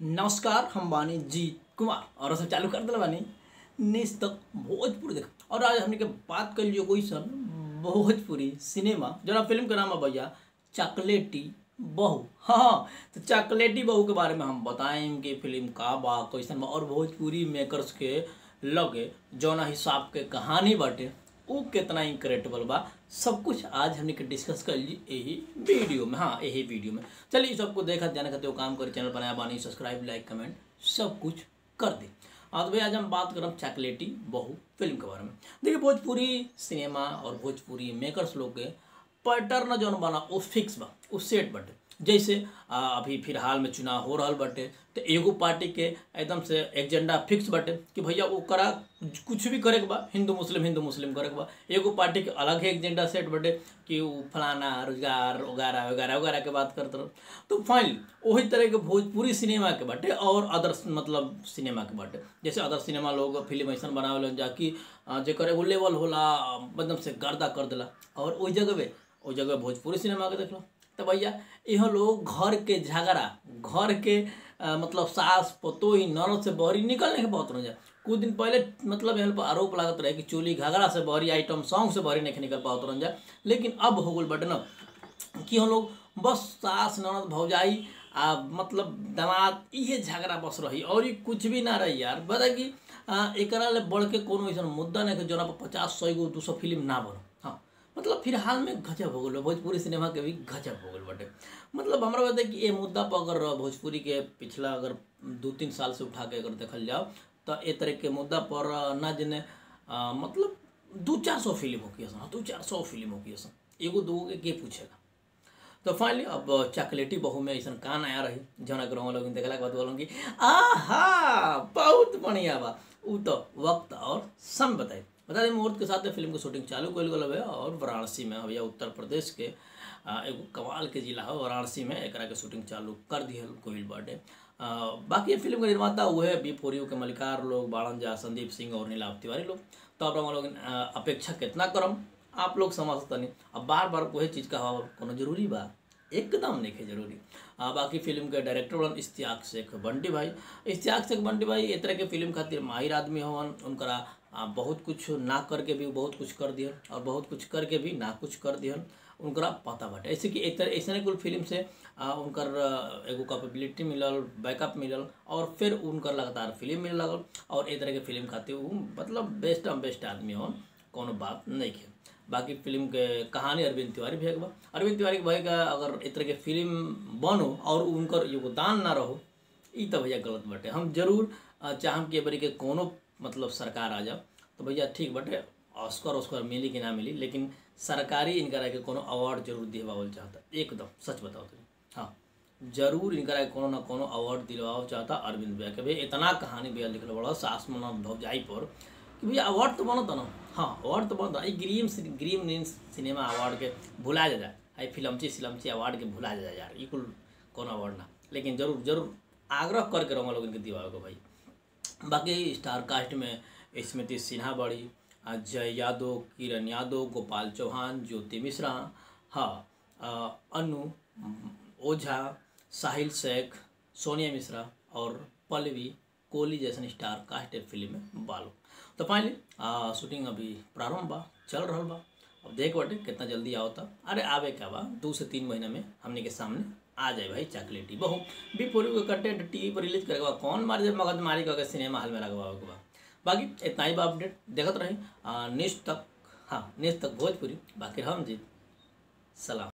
नमस्कार हम बानी जीत कुमार और सब चालू कर दिल बानी निज तक भोजपुरी देख और आज हमने के बात कर लियो कोई सन भोजपुरी सिनेमा जरा फिल्म के नाम है भैया चॉकलेटी बहू हाँ तो चॉकलेटी बहू के बारे में हम बताएं कि फिल्म का बा कैसन बा और भोजपुरी मेकर्स के लगे जौना हिसाब के कहानी बाटे उ कितना इनक्रेडिबल बा सब कुछ आज हमने के डिस्कस कर ली यही वीडियो में हाँ यही वीडियो में चलिए सबको देखा जाने खाते वो काम करे चैनल बनाया बानी सब्सक्राइब लाइक कमेंट सब कुछ कर दे हाँ तो भाई आज हम बात करब चॉकलेटी बहू फिल्म के बारे में देखिए भोजपुरी सिनेमा और भोजपुरी मेकर्स लोग के पैटर्न जौन बना वो फिक्स बा वो सेट बाटे जैसे आ, अभी फिलहाल में चुनाव हो रहा बाटे तो एगो पार्टी के एकदम से एजेंडा फिक्स बाटे कि भैया वो करा कुछ भी करे के बा हिंदू मुस्लिम हिंदू मुस्लिम करे के बा एगो पार्टी के अलग ही एजेंडा सेट बाटे कि वो फलाना रोजगार वगैरह वगैरह वगैरह के बात करते रहो तो फाइनली वही तरह के भोजपुरी सिनेमा के बाटे और अदर मतलब सिनेमा के बाटे जैसे अदर सिनेमा लोग फिल्म ऐसा बनावे जाकि जेकर एगो लेवल होला एकदम से गर्दा कर देला और वही जगह पे ओहि जगह भोजपुरी सिनेमा के देख लो तो भैया यहाँ लोग घर के झगड़ा घर के आ, मतलब सास पतोही नरद से बहरी निकलने के बहुत रह कुछ दिन पहले मतलब यहाँ पर आरोप लागत रहे कि चोली घाघरा से बहरी आइटम सॉन्ग से बहरी नहीं निकल पात रह जाए लेकिन अब हो गल बटे ना कि हम लोग बस सास ननद भौजाई आ मतलब दामाद इहे झगड़ा बस रही और ये कुछ भी ना रही यार बता कि एक बढ़ के कोनो ऐसा मुद्दा नहीं जोना पर पचास सौ गो दू सौ फिल्म ना बनो हाँ मतलब फिलहाल में गजब हो गल भोजपुरी सिनेमा के भी गजब हो गल बटे मतलब हमारा बता कि ये मुद्दा पर अगर भोजपुरी के पिछला अगर दो तीन साल से उठा के अगर देखल जाओ तो ए तरह के मुद्दा पर ना जने मतलब दो चार सौ फिल्म होगी सन दो चार सौ फिल्म होगी सन एगो दो के, के पूछेगा तो फाइनली अब चॉकलेटी बहू में ऐसा कान आया रही जौन अगर लोग देखला के बाद बोलों कि आहा बहुत बढ़िया बा उ तो वक्त और सम बताई बता दें मुहूर्त के साथ फिल्म की शूटिंग चालू कल गल है और वाराणसी में भैया उत्तर प्रदेश के एगो कमाल के जिला है वाराणसी में एक के शूटिंग चालू कर दी है कोविल बर्थडे बाकी फिल्म के निर्माता हुए बी फोरियो के मलिकार लोग बाणन झा संदीप सिंह और नीलाभ तिवारी लोग तो आप लोग अपेक्षा कितना करम आप लोग समझ सकते नहीं अब बार बार कोई चीज़ का कोनो जरूरी बा एकदम नहीं है जरूरी आ, बाकी फिल्म के डायरेक्टर बन इश्तियाक शेख बंटी भाई इश्तियाक शेख बंटी भाई ए तरह के फिल्म खातिर माहिर आदमी हवन उनकरा बहुत कुछ ना करके भी बहुत कुछ कर दिहन और बहुत कुछ करके भी ना कुछ कर दिहन उनकरा पता बाटे ऐसे कि एक तरह ऐसे कुल फिल्म से आ, उनकर एगो कैपेबिलिटी मिलल बैकअप मिलल और फिर उनकर लगातार फिल्म मिल लगल और ए तरह के फिल्म खातिर वो मतलब बेस्ट बेस्ट आदमी हन कोनो बात नहीं है बाकी फिल्म के कहानी अरविंद तिवारी भी बा अरविंद तिवारी के भाई का अगर इस तरह के फिल्म बनो और उनकर योगदान ना रहो ये तो भैया गलत बटे हम जरूर चाहम कि बरी के कोनो मतलब सरकार आ जाओ तो भैया ठीक बटे ऑस्कर ऑस्कर मिली कि ना मिली लेकिन सरकारी इनकरा के कोनो अवार्ड जरूर दिलवावल चाहता एकदम सच बताओ तुम हाँ जरूर इनकरा के कोनो ना कोनो अवार्ड दिलवाओ चाहता अरविंद भैया के भैया इतना कहानी भैया लिखल बड़ा सास मना भौजाई पर कि भैया अवार्ड तो बनता ना हाँ अवार्ड तो बनता ग्रीम ग्रीम नीम सिनेमा अवार्ड के भुला जा जाए आई फिल्मची सिलमची अवार्ड के भुला जा यार ये कुल कौन अवार्ड ना लेकिन जरूर जरूर आग्रह करके रहूँगा लोग इनके दिवाओ को भाई बाकी स्टार कास्ट में स्मृति सिन्हा बड़ी अजय यादव किरण यादव गोपाल चौहान ज्योति मिश्रा हाँ अनु ओझा साहिल शेख सोनिया मिश्रा और पल्लवी कोहली जैसन स्टार कास्ट फिल्म में बालो तो फाइनली शूटिंग अभी प्रारंभ बा चल रहा बा अब देख बटे कितना जल्दी आओ था अरे आवे क्या बा दो से तीन महीना में हमने के सामने आ जाए भाई चॉकलेटी बहु भी पूरी को कंटेंट टीवी पर रिलीज करेगा कौन मार जब मगज मारी करके सिनेमा हॉल में लगवा के बा बाकी इतना ही बा अपडेट देखते रहे नेक्स्ट तक हाँ नेक्स्ट तक भोजपुरी बाकी हम जी सलाम